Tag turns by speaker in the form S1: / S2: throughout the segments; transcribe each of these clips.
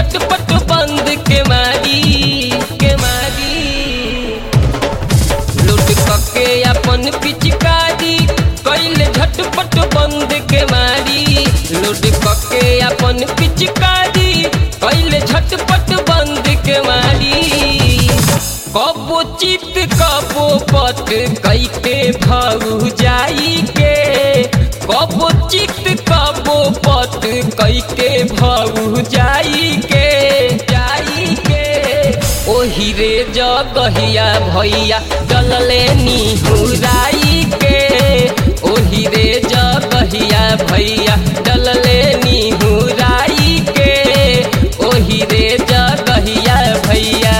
S1: झटपट बंद के मारी के मारी लूट कके अपन पिचकारी कैले झटपट बंद के मारी लूट कके अपन पिचकारी कैले झटपट बंद के मारी कबो चित कबो पट कैके भाऊ जाई के कबो चित कबो पट कैके भाऊ जाई के जाई के ओही रे जगहिया भैया डलले निहुराई के ओही रे जगहिया भैया डलले निहुराई के ओही रे जगहिया भैया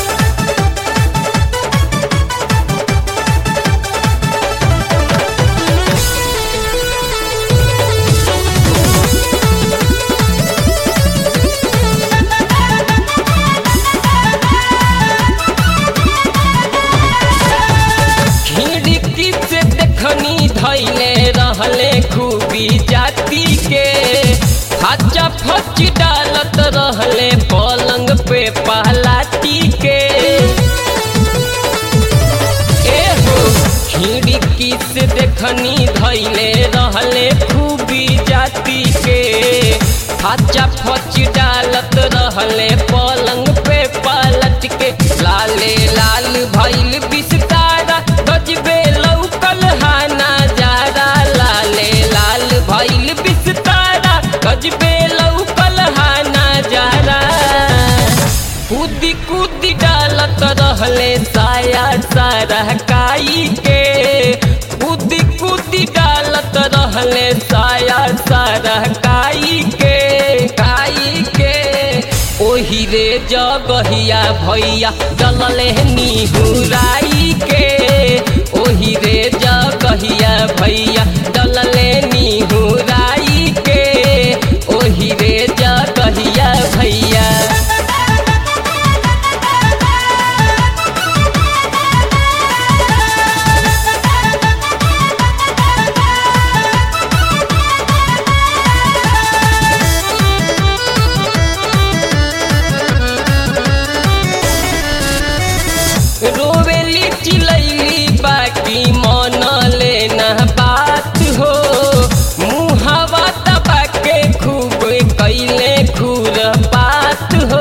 S1: खिड़की से देखनी धैले रहले खूबी जाति के हच्चा फच डालत रहले पलंग पे पहलाती के ए हो खिड़की से देखनी धैले रहले खूबी जाति के हच्चा फच डालत रहले पलंग पे पलट के लाले लाल भैल बिस्तारा गजबे लौकल हाना जारा लाले लाल भैल बिस्तारा गजबे लौकल हाना जारा कूदी कूदी डालत रहले साया सारा काई के कूदी कूदी डालत रहले साया सारा काई के काई के ओही रे जगहिया भैया डलले निहुराई के ओही रे जगहिया भैया डलले निहुराई के ओही रे जगहिया भैया रोवेली चिलैली बाकी मन लेना बात हो मुहावा दबा के खूब कैले खूर बात हो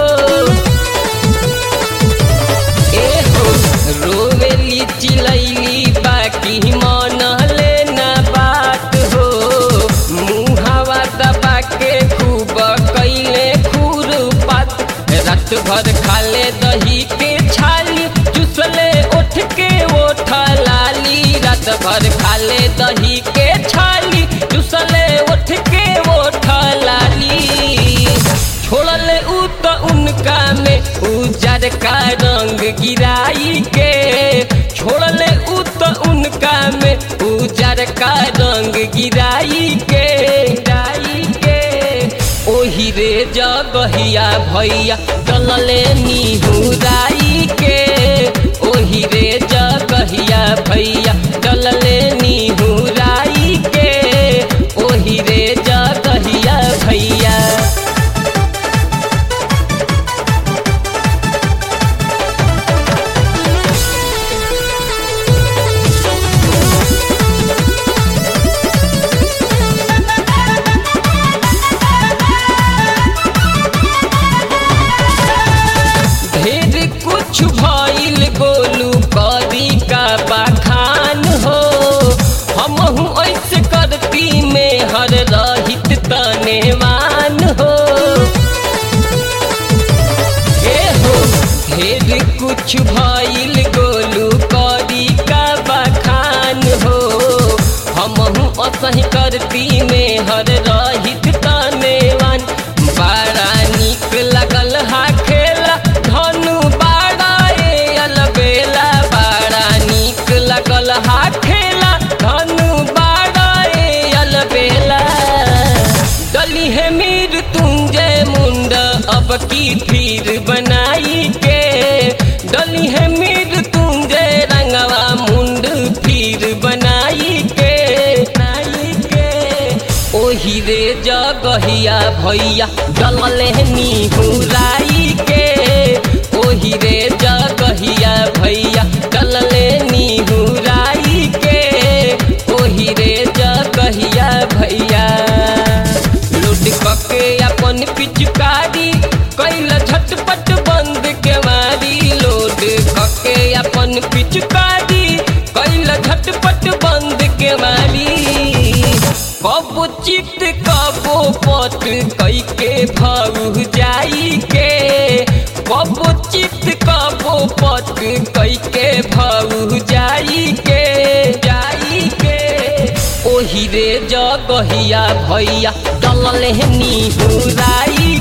S1: ए हो रोवेली चिलैली बाकी मन लेना बात हो मुहावा दबा के खूब कैले खूर बात रात भर खाले दही के छाली चुसले उठ के ओठ लाली रात भर खाले दही के छाली चुसले उठ के ओठ लाली छोड़ले उ तो उनका में उजर का रंग गिराई के छोड़ले उ तो उनका में उजर का रंग गिराई के गिराई के ओही रे जगहिया भैया डलले निहुराई के ओही रे जगहिया भैया डलले निहुराई के ओही रे जगहिया भैया ढेर कुछ भइल गोलू करी का बखान हो हमहू ऐसे करती में हर रहित तनेवान हो ए हो ढेर कुछ भइल गोलू करी का बखान हो हमहू असही करती में हर रहित तनेवान बड़ा निक लगल हा खेला धनु बाड़ा ए अलबेला बड़ा निक लगल हा खेला धनु बाड़ा ए अलबेला डली है मीर तुंजय मुंड अब की फिर बनाई के डली है मीर तुंजय रंगवा मुंड फिर बनाई के बनाई के ओही रे रे जगहिया भैया डलले निहुराई के ओही रे जगहिया भैया डलले निहुराई के ओही रे जगहिया भैया लूट कके अपन पिचकारी कैल झटपट बंद के मारी लोड कके अपन पिचकारी कैल झटपट बंद के मारी कब चित कबो पट कई के भाऊ जाई के कब चित कबो पट कई के भाऊ जाई के जाई के ओही रे जगहिया भैया डलले निहुराई